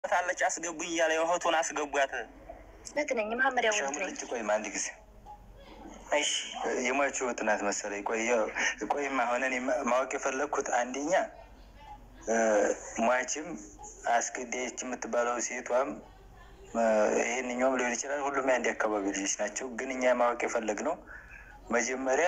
ታለች አስገቡኝ እያለ የሆቱን አስገቧት። ልክ ነኝ መሐመድ ያው ልክ ነኝ። ሸምልጭ ቆይማ አንድ ጊዜ የሟቹ ጥናት መሰለኝ። ቆይ ቆይማ አሁን እኔ ማወቅ የፈለግኩት አንደኛ ሟችም አስገዳዮች የምትባለው ሴቷም ይህንኛውም ሊሆን ይችላል። ሁሉም የአንድ አካባቢ ልጆች ናቸው። ግን እኛ ማወቅ የፈለግነው መጀመሪያ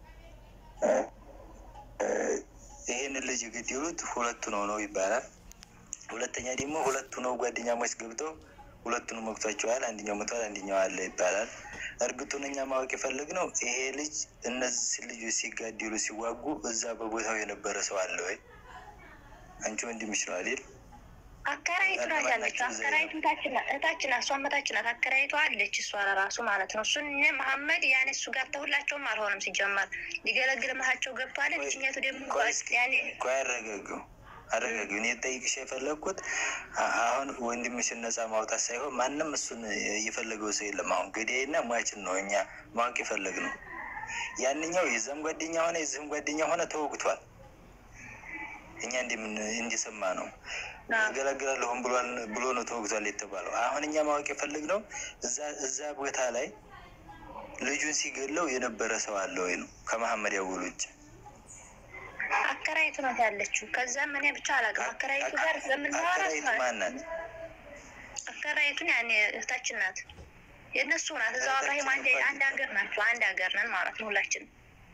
ይህንን ልጅ የገደሉት ሁለቱ ነው ነው ይባላል። ሁለተኛ ደግሞ ሁለቱ ነው ጓደኛሞች ገብተው ሁለቱን መግቷቸዋል። አንደኛው ሞቷል፣ አንደኛው አለ ይባላል። እርግጡን እኛ ማወቅ የፈለግነው ይሄ ልጅ እነዚህ ልጆች ሲጋደሉ ሲዋጉ እዛ በቦታው የነበረ ሰው አለ ወይ? አንቺ ወንድምሽ ነው አይደል? አከራይቱ ናት ያለችው። አከራይቱ እህታችን ናት፣ እሷ እህታችን ናት። አከራይቱ አለች እሷ ለራሱ ማለት ነው። እሱን መሐመድ ያኔ እሱ ጋር ተሁላቸውም አልሆነም ሲጀመር ሊገለግል መሀቸው ገብቷል። ልጅኛቱ ደግሞ ያኔ ቆይ አረጋገው አረጋጊው እኔ ጠይቅሽ የፈለግኩት አሁን ወንድምሽን ነፃ ማውጣት ሳይሆን ማንም እሱን እየፈለገው ሰው የለም። አሁን ገዳይና ሟችን ነው እኛ ማወቅ የፈለግነው። ያንኛው የዛም ጓደኛ ሆነ የዚህም ጓደኛ ሆነ ተወግቷል። እኛ እንደምን እንዲሰማ ነው እገለግላለሁም ብሎ ነው ተወግቷል የተባለው። አሁን እኛ ማወቅ የፈለግነው እዛ ቦታ ላይ ልጁን ሲገለው የነበረ ሰው አለ ወይ ነው ከመሐመድ ያወሉ ውጭ አከራይቱ ናት ያለችው። ከዛም እኔ ብቻ አላውቅም። አከራይቱ ጋር ስለምናወራ ማናት? አከራይቱን ያኔ እህታችን ናት፣ የእነሱ ናት። እዛው አብራሂም አንድ አንድ ሀገር ናቸው። አንድ ሀገር ነን ማለት ነው ሁላችንም።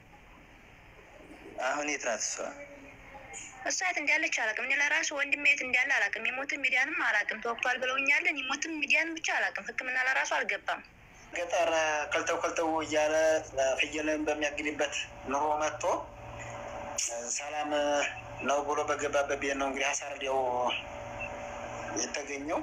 አሁን የት ናት እሷ? እሷ የት እንዳለች አላውቅም። እኔ ለራሱ ወንድሜ የት እንዳለ አላውቅም። የሞትን ሚዲያንም አላውቅም። ተወቅቷል ብለውኛለን። የሞትን ሚዲያንም ብቻ አላውቅም። ሕክምና ለራሱ አልገባም። ገጠር ከልተው ከልተው እያለ ፍየልን በሚያግድበት ኑሮ መጥቶ ሰላም ነው ብሎ በገባበት ቤት ነው እንግዲህ አሳርዲያው የተገኘው።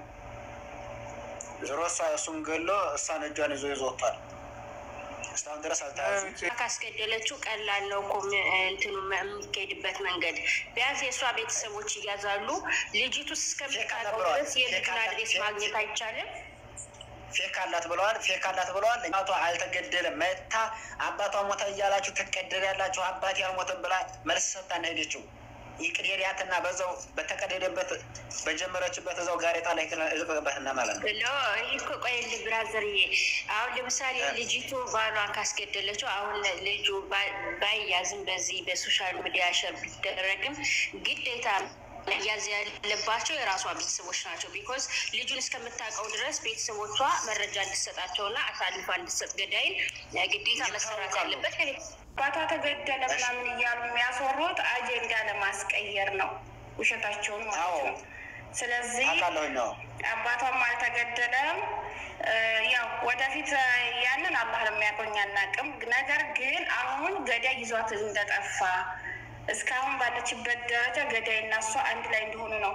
ዞሮ እሷ እሱን ገሎ እሷን እጇን ይዞ ይዞ ወጥቷል። እስካሁን ድረስ አልተያዙም። ካስገደለችው ቀላል ነው እኮ እንትኑ የሚካሄድበት መንገድ። ቢያንስ የእሷ ቤተሰቦች እያዛሉ ልጅቱ እስከምታውቀው ድረስ የልጁን አድሬስ ማግኘት አይቻልም። ፌክ አላት ብለዋል። ፌክ አላት ብለዋል። አባቷ አልተገደለም። መታ አባቷ ሞተ እያላችሁ ትቀደል ያላችሁ አባቴ አልሞተም ብላ መልስ ሰጥታን ሄደችው። ይቅደሪያትና በዛው በተቀደደበት በጀመረችበት እዛው ጋሬጣ ላይ እልቅቅበትና ማለት ነው። ሎ ይህ እኮ ቆይ ብራዘርዬ፣ አሁን ለምሳሌ ልጅቱ ባሏን ካስገደለችው አሁን ልጁ ባይያዝም በዚህ በሶሻል ሚዲያ ሸር ቢደረግም ግዴታ መያዝ ያለባቸው የራሷ ቤተሰቦች ናቸው። ቢኮዝ ልጁን እስከምታውቀው ድረስ ቤተሰቦቿ መረጃ እንዲሰጣቸውና አሳልፋ እንዲሰጥ ገዳይን ግዴታ መሰራት ያለበት አባቷ ተገደለ ምናምን እያሉ የሚያስወሩት አጀንዳ ለማስቀየር ነው፣ ውሸታቸውን ማለት ነው። ስለዚህ አውቃለሁኝ ነው አባቷም አልተገደለም። ያው ወደፊት ያንን አላህ ነው የሚያቆኝ አናውቅም። ነገር ግን አሁን ገዳይ ይዟት እንደጠፋ እስካሁን ባለችበት ደረጃ ገዳይ እና እሷ አንድ ላይ እንደሆኑ ነው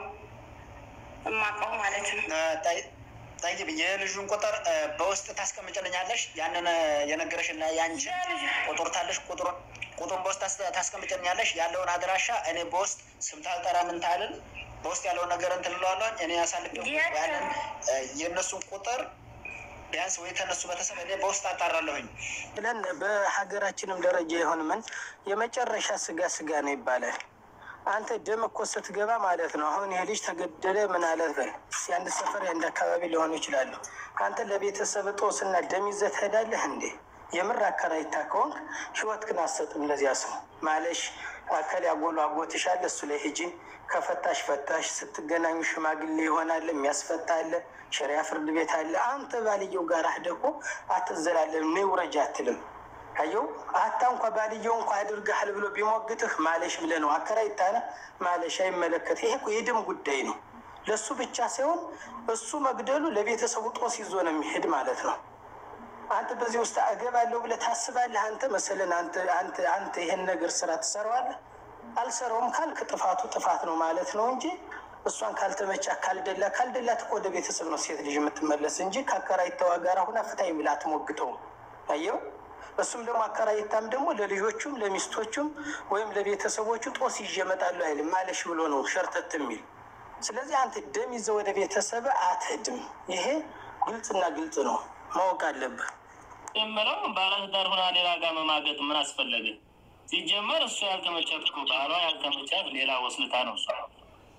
እማውቀው ማለት ነው። ጠይብ የልጁን ቁጥር በውስጥ ታስቀምጭልኛለሽ? ያንን የነገረሽን ያንቺ ቁጥር ታለሽ ቁጥሩን ቁጥሩን በውስጥ ታስቀምጭልኛለሽ? ያለውን አድራሻ እኔ በውስጥ ስም ታልጠራ ምን ታልን በውስጥ ያለውን ነገር እንትን እለዋለሁኝ እኔ ያሳልፍ ያንን የእነሱን ቁጥር ቢያንስ ወይ ተነሱ በተሰበ በውስጥ አጣራለሁኝ ብለን በሀገራችንም ደረጃ የሆን ምን የመጨረሻ ስጋ ስጋ ነው ይባላል። አንተ ደም እኮ ስትገባ ማለት ነው። አሁን ይሄ ልጅ ተገደለ ምን አለ በል የአንድ ሰፈር የአንድ አካባቢ ሊሆኑ ይችላሉ። አንተ ለቤተሰብ ጦስና ደም ይዘህ ትሄዳለህ እንዴ? የምር አከራይታ ከሆንክ ህይወት ግን አትሰጥም ለዚያ ሰው ማለሽ አከል ያጎሉ አጎትሽ አለ እሱ ላይ ሂጂ ከፈታሽ ፈታሽ ስትገናኙ ሽማግሌ ይሆናል የሚያስፈታ አለ ሸሪያ ፍርድ ቤት አለ አንተ ባልየው ጋር አህደህ እኮ አትዘላለም ነይ ውረጅ አትልም አየው አታ እንኳ ባልየው እንኳ አድርገሃል ብሎ ቢሞግትህ ማለሽ ብለህ ነው አከራይታነ ማለሽ አይመለከት ይሄ እኮ የደም ጉዳይ ነው ለእሱ ብቻ ሳይሆን እሱ መግደሉ ለቤተሰቡ ጦስ ይዞ ነው የሚሄድ ማለት ነው አንተ በዚህ ውስጥ እገባለሁ ብለህ ታስባለህ? አንተ መሰለን አንተ ይሄን ነገር ስራ ትሰራዋለህ? አልሰራውም ካልክ ጥፋቱ ጥፋት ነው ማለት ነው እንጂ እሷን ካልተመቻ ካልደላ ካልደላት እኮ ወደ ቤተሰብ ነው ሴት ልጅ የምትመለስ እንጂ ከአከራይታዋ ጋር ሁና ፍታኝ ብላ አትሞግተውም። አየው። እሱም ደግሞ አከራይታም ደግሞ ለልጆቹም ለሚስቶቹም ወይም ለቤተሰቦቹ ጦስ ይዤ እመጣለሁ አይልም። ማለሽ ብሎ ነው ሸርተት የሚል ስለዚህ አንተ ደም ይዘህ ወደ ቤተሰብ አትሄድም። ይሄ ግልጽና ግልጽ ነው፣ ማወቅ አለብህ። የምለው ባለትዳር ሆና ሌላ ጋር መማገጥ ምን አስፈለገ? ሲጀመር እሱ ያልተመቻት እኮ ባሏ ያልተመቻት ሌላ ወስልታ ነው እሷ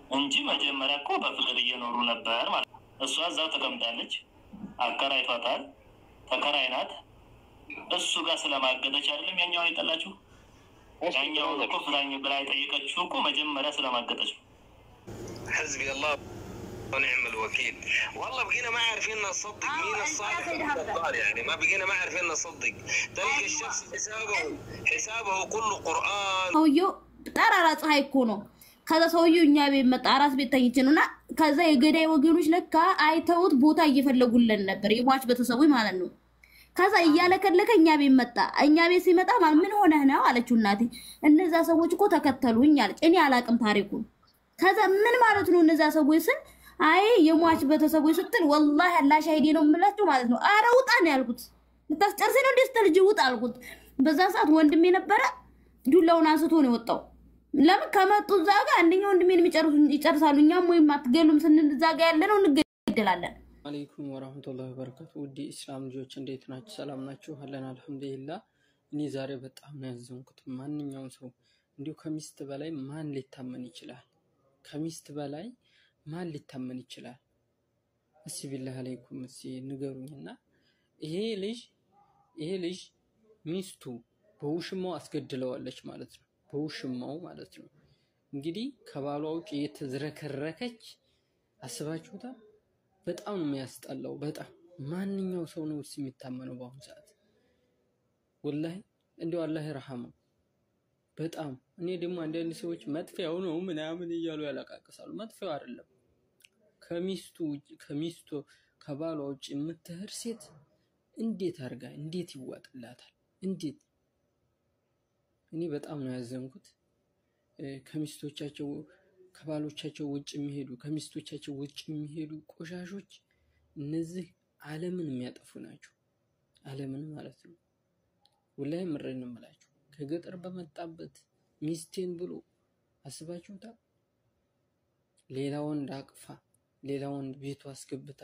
እንጂ መጀመሪያ እኮ በፍቅር እየኖሩ ነበር ማለት ነው። እሷ እዛው ተቀምጣለች፣ አከራይቷታል፣ ተከራይ ናት። እሱ ጋር ስለማገጠች አይደለም ያኛውን የጠላችሁ። ያኛውን እኮ ፍታኝ ብላ የጠየቀችው እኮ መጀመሪያ ስለማገጠች ነው። حسبي الله ونعم الوكيل والله بقينا ما عارفين نصدق مين الصالح ومين الضال يعني ما بقينا ما عارفين نصدق تلقى الشخص حسابه حسابه كله قرآن ሰውየው ጠራራ ፀሐይ እኮ ነው። ከዛ ሰውየው እኛ ቤት መጣ፣ አራስ ቤት ተኝቼ ነው እና ከዛ የገዳይ ወገኖች ለካ አይተውት ቦታ እየፈለጉለን ነበር፣ የሟች ቤተሰቦች ማለት ነው። ከዛ እያለከለከ እኛ ቤት መጣ። እኛ ቤት ሲመጣ ማለት ምን ሆነህ ነው አለችው እናቴ። እነዛ ሰዎች እኮ ተከተሉኝ አለች። እኔ አላቅም ታሪኩን። ከዛ ምን ማለት ነው እነዛ ሰዎች ስል አይ የሟች ቤተሰቦች ስትል ወላሂ አላህ ሻሂዴ ነው የምላቸው ማለት ነው። አረ ውጣ ነው ያልኩት። ልታስጨርሰኝ ነው እንዴ ስትል ልጅ ውጣ አልኩት። በዛ ሰዓት ወንድሜ ነበረ ዱላውን አንስቶ ነው የወጣው። ለምን ከመጡ እዛ ጋር አንደኛው ወንድሜን የሚጨርሱ ይጨርሳሉ። እኛም ወይም አትገሉም ስንል እዛ ጋር ያለ ነው እንገደላለን። አለይኩም ወራህመቱላሂ ወበረካቱ። ውድ ኢስላም ልጆች እንዴት ናችሁ? ሰላም ናችሁ? አለን አልሐምዱሊላህ። እኔ ዛሬ በጣም ነው ያዘንኩት። ማንኛውም ሰው እንዲሁ ከሚስት በላይ ማን ሊታመን ይችላል? ከሚስት በላይ ማን ሊታመን ይችላል? እስኪ ቢላህ አለይኩም እስኪ ንገሩኝና ይሄ ልጅ ይሄ ልጅ ሚስቱ በውሽማው አስገድለዋለች ማለት ነው። በውሽማው ማለት ነው። እንግዲህ ከባሏ ውጭ እየተዝረከረከች አስባችሁታል። በጣም ነው የሚያስጠላው። በጣም ማንኛው ሰው ነው እሱ የሚታመነው በአሁኑ ሰዓት? ወላሂ እንዲያው አላህ ይርሐመው። በጣም እኔ ደግሞ አንዳንድ ሰዎች መጥፊያው ነው ምናምን እያሉ ያለቃቅሳሉ። መጥፊያው አይደለም። ከሚስቱ ውጭ ከሚስቱ ከባሏ ውጭ የምትሄድ ሴት እንዴት አድርጋ እንዴት ይዋጥላታል? እንዴት እኔ በጣም ነው ያዘንኩት። ከሚስቶቻቸው ከባሎቻቸው ውጭ የሚሄዱ ከሚስቶቻቸው ውጭ የሚሄዱ ቆሻሾች እነዚህ ዓለምን የሚያጠፉ ናቸው። ዓለምን ማለት ነው። ወላሂ ምሬን ነው የምላችሁ። ከገጠር በመጣበት ሚስቴን ብሎ አስባችሁታል። ሌላ ወንድ አቅፋ ሌላ ወንድ ቤቱ አስገብታ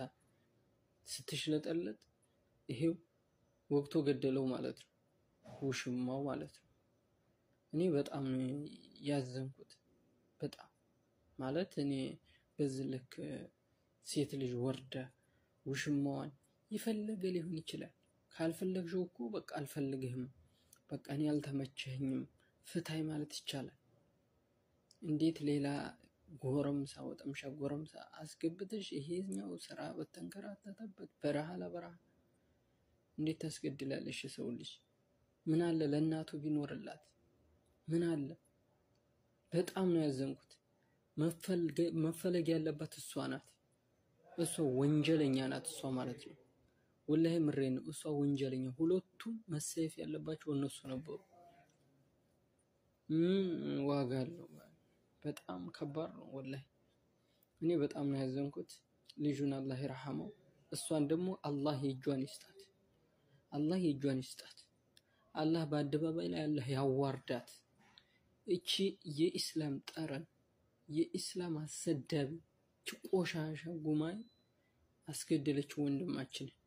ስትሽለጠለጥ ይሄው ወቅቶ ገደለው ማለት ነው። ውሽማው ማለት ነው። እኔ በጣም ነው ያዘንኩት። በጣም ማለት እኔ በዚህ ልክ ሴት ልጅ ወርዳ ውሽማዋን የፈለገ ሊሆን ይችላል። ካልፈለግሽው እኮ በቃ አልፈልግህም፣ በቃ እኔ አልተመቸኝም፣ ፍታይ ማለት ይቻላል። እንዴት ሌላ ጎረምሳ ወጠምሻ ጎረምሳ አስገብተሽ ይሄኛው ስራ በተንከራተተበት በረሃ ለበረሃ እንዴት ታስገድላለሽ? የሰው ልጅ ምን አለ ለእናቱ ቢኖርላት ምን አለ? በጣም ነው ያዘንኩት። መፈለግ ያለባት እሷ ናት። እሷ ወንጀለኛ ናት። እሷ ማለት ነው። ወላሂ ምሬ ነው። እሷ ወንጀለኛ፣ ሁለቱም መሰየፍ ያለባቸው እነሱ ነበሩ። ምን ዋጋ አለው? በጣም ከባድ ነው ወላሂ። እኔ በጣም ነው ያዘንኩት። ልጁን አላህ ይርሐመው፣ እሷን ደግሞ አላህ የእጇን ይስጣት። አላህ የእጇን ይስጣት። አላህ በአደባባይ ላይ አላህ ያዋርዳት። እቺ የኢስላም ጠረን የኢስላም አሰዳቢ እቺ ቆሻሻ ጉማይ አስገደለች ወንድማችንን።